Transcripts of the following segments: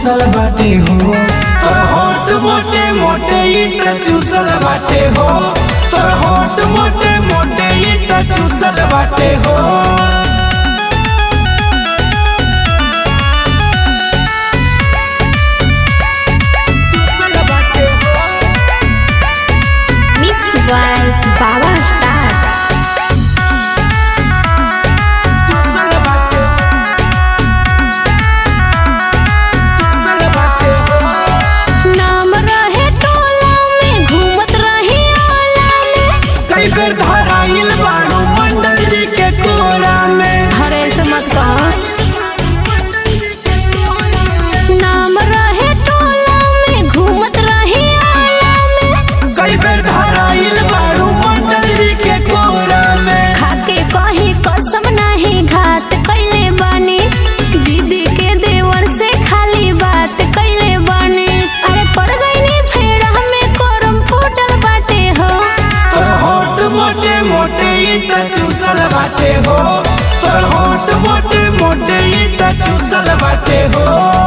चूसल बाटे हो तोर होठ मोटे मोटे ईटा चूसल बाटे हो तोर होठ मोटे मोटे ईटा चूसल बाटे हो चूसल बाटे हो Mix by Baba Star. चूसल बाटे चूसल बाटे हो नाम रहे टोला में घूमत रही ओला में कई बेर धराइल बाड़ू मंडल जी के कोरा में हरे से मत कहो नाम रहे टोला में घूमत रही ओला में कई बेर धराइल बाड़ू मंडल जी के कोरा में खाके कही कसम नहीं घात कैले बानी दीदी के देवर से खाली बात कैले बानी अरे पड़ गईली फेर हमें करम फूटल बाटे हो तोर होठ मोटे मोटे ईटा चूसल बाटे हो तोर होठ मोटे मोटे ईटा चूसल बाटे हो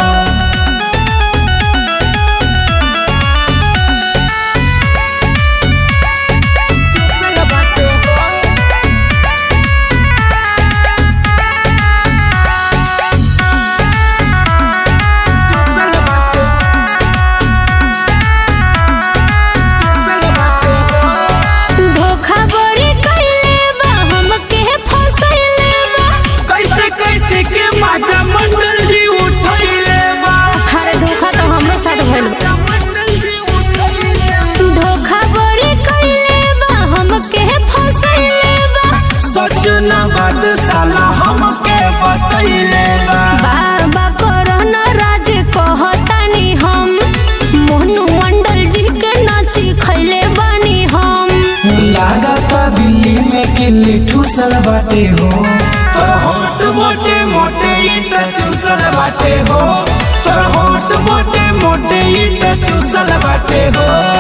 चूसल बाटे हो चूसल बाटे चूसल बाटे हो धोखा बड़ी कैले बा हमके फसैले बा कैसे कैसे के माजा मंडल जी उठैले बा हरे धोखा तो हमरो साथ भइल बा मंडल जी उठैले धोखा बड़ी कैले बा हमके फसैले बा सच न बात साला हमके बतैले बा बार बार करना राज कहतानी हम मोनू मंडल जी के नाची खैले बानी हम लागता बिल्ली में किल्ली ठूसल बाटे हो तोर होठ मोटे मोटे ईटा चूसल बाटे हो तोर होठ मोटे मोटे ईटा चूसल बाटे हो